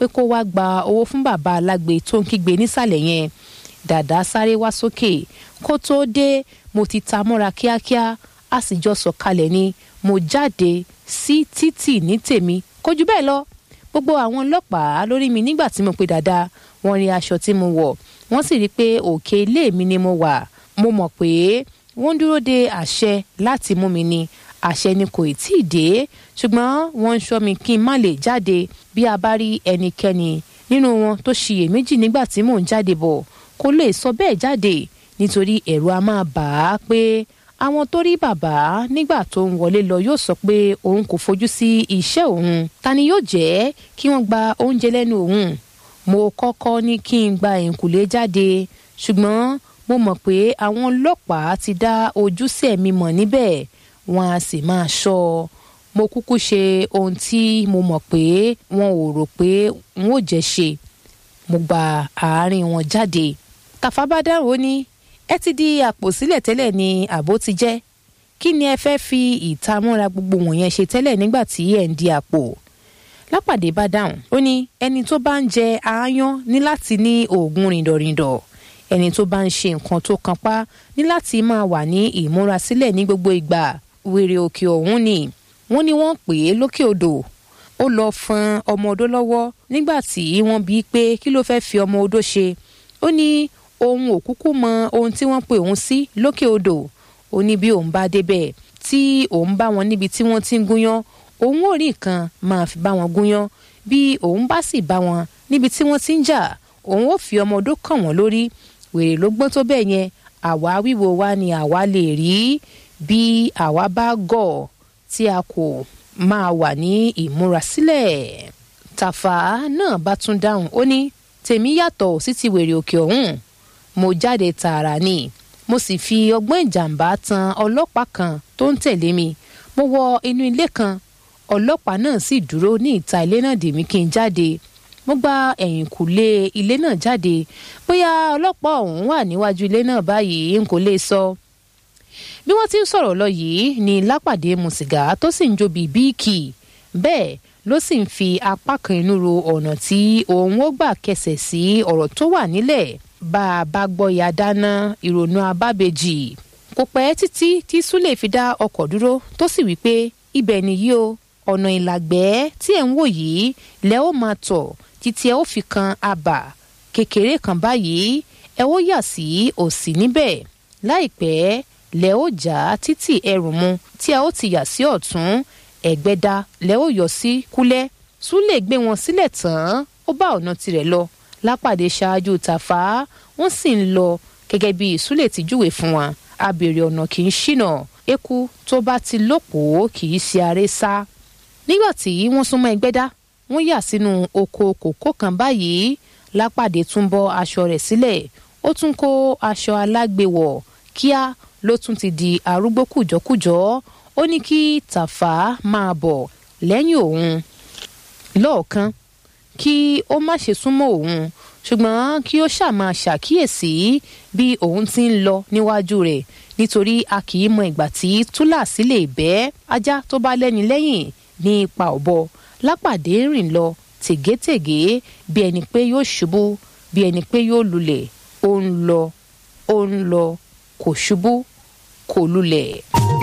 kó wá gba owó fún bàbá alágbe tó ń kígbe nísàlẹ̀ yẹn dàdá sáré wá sókè kó tóó dé mo ti ta mọ́ra kíákíá a sì jọ sọ̀kalẹ̀ ni mo jáde sí títì ní tèmi kò jù bẹ́ẹ̀ lọ gbogbo àwọn ọlọ́pàá lórí mi nígbà tí mo pe dàda wọ́n rí aṣọ tí mo wọ̀ wọ́n sì rí i pé òkè ilé mi ni mo wà mo mọ̀ pé wọ́n ń dúró de àṣẹ láti mú mi ni àṣẹ ni kò tí ì dé ṣùgbọ́n wọ́n ń ṣọ́ mi kí n má lè jáde bí a bá rí ẹnikẹ́ni nínú wọn tó ṣiyèméjì nígbà tí mò ń jáde bọ̀ kó lè sọ bẹ́ẹ̀ jáde nítorí ẹ̀rù a máa bà á pé àwọn tó rí bàbá nígbà tó ń wọlé lọ yóò sọ pé òun kò fojú sí iṣẹ́ òun ta ni yóò jẹ́ kí wọ́n gba oúnjẹ lẹ́nu òun mo kọ́kọ́ ní kí n gba ẹ̀ǹkùlé jáde ṣùgbọ́n mo mọ̀ pé àwọn ọlọ́pàá ti dá ojúṣe mi mọ̀ níbẹ̀ wọn a sì máa ṣọ́ ọ mo kúkú ṣe ohun tí mo mọ̀ pé wọn ò rò pé n ó jẹ́ ṣe mo gba àárín wọn jáde Tàfà bá dáhùn ó ní ẹ ti di àpò sílẹ̀ tẹ́lẹ̀ ni àbó ti jẹ́ kí ni ẹ fẹ́ fi ìtamọ́ra gbogbo wọ̀nyẹn ṣe tẹ́lẹ̀ nígbà tí ẹ̀ ń di àpò lápàdé bá dáhùn ó ní ẹni tó bá ń jẹ aáyán ní láti ní oògùn rìndọ̀rìndọ̀ ẹni tó bá ń ṣe nǹkan tó kanpá ní láti máa wà ní ìmúrasílẹ̀ ní gbogbo ìgbà wèrè òkè ọ̀hún ni wọ́n ní wọ́n pè é lókè odò ó lọ fọn ọmọ odó lọ́wọ́ nígbà tí wọ́n bí pé kí ló fẹ́ fi ọmọ odó ṣe ó ní òun ò kúkú mọ ohun tí wọ́n pè òun sí lókè odò ó ní bí òun bá débẹ̀ tí òun bá wọn níbi tí wọ́n ti ń gúnyán òun ò rí nǹkan máa fi bá wọn gúnyán bí òun bá sì bá wọn níbi tí wọ́n ti ń jà òun ò fi ọmọ odó kàn wọ́n lórí wèrè ló gbọ́n tó bẹ́ẹ̀ yẹn àwa wíwo wa ni àwa lè rí bí àwa bá gọ̀ tí a kò máa wà ní ìmúrasílẹ̀ Tàfà náà bá tún dáhùn ó ní tèmi yàtọ̀ sí ti wèrè òkè ọ̀hún mo jáde tààrà ni mo sì fi ọgbọ́n ìjàmbá tan ọlọ́pàá kan tó ń tẹ̀lé mi mo wọ inú ilé kan ọlọ́pàá náà sì dúró ní ìta ilé náà dè mí kí n jáde mo gba ẹ̀yìnkùlé ilé náà jáde bóyá ọlọ́pàá ọ̀hún wà níwájú ilé náà báyìí n kò lè sọ. bí wọ́n ti ń sọ̀rọ̀ lọ yìí ni lápàdé mu sìgá tó sì ń jó bíi bíìkì bẹ́ẹ̀ ló sì ń fi apá kan inú ro ọ̀nà tí òun ó gbà kẹsẹ̀ sí ọ̀rọ̀ tó wà nílẹ̀ bá a bá gbọ́ ya dáná ìrònú abábẹ́jì kò pẹ́ títí tí súlè fi dá ọkọ̀ dúró tó sì wí pé ibẹ̀ nìyí o ọ̀nà ìlàgbẹ́ tí ẹ̀ ń wò yìí lẹ́ ó máa tọ̀ títí ẹ ó fi kan abà kékeré kan báyìí ẹ ó yà sí òsì níbẹ̀ láìpẹ́ lẹ́ ó já títì ẹrù mu tí ẹ ó ti yà sí ọ̀tún ẹ̀gbẹ́dá lẹ́ ó yọ sí kúlẹ̀ súlè gbé wọn sílẹ̀ tán ó bá ọ̀nà tirẹ̀ lọ lápàdé ṣáájú tàfà wọ́n sì ń lọ gẹ́gẹ́ bí súlè ti júwe fún wa abèrè ọ̀nà kì í ṣìnà eku tó bá ti lópòó kì í ṣe aré sá nígbà tí wọ́n súnmọ́ ẹgbẹ́dá wọ́n yà sínú oko kòkó kan báyìí lápàdé tún bọ́ aṣọ rẹ̀ sílẹ̀ ó tún kó aṣọ alágbèwọ̀ kíá ló tún ti di arúgbó kùjọ́kùjọ́ ó ní kí tàfà máa bọ̀ lẹ́yìn òun lọ́ọ̀kan kí ó má ṣe súnmọ́ òun ṣùgbọ́n kí ó ṣáà máa ṣàkíyèsí bí òun ti ń lọ níwájú rẹ̀ nítorí a kì í mọ ìgbà tí túláàsì lè bẹ́ ajá tó bá lẹ́ni lẹ́yìn ní ipa ọ̀bọ lápàdé rìn lọ tègétègé bí ẹni pé yóò ṣubú bí ẹni pé yóò lulẹ̀ ó ń lọ ó ń lọ kò ṣubú kò lulẹ̀.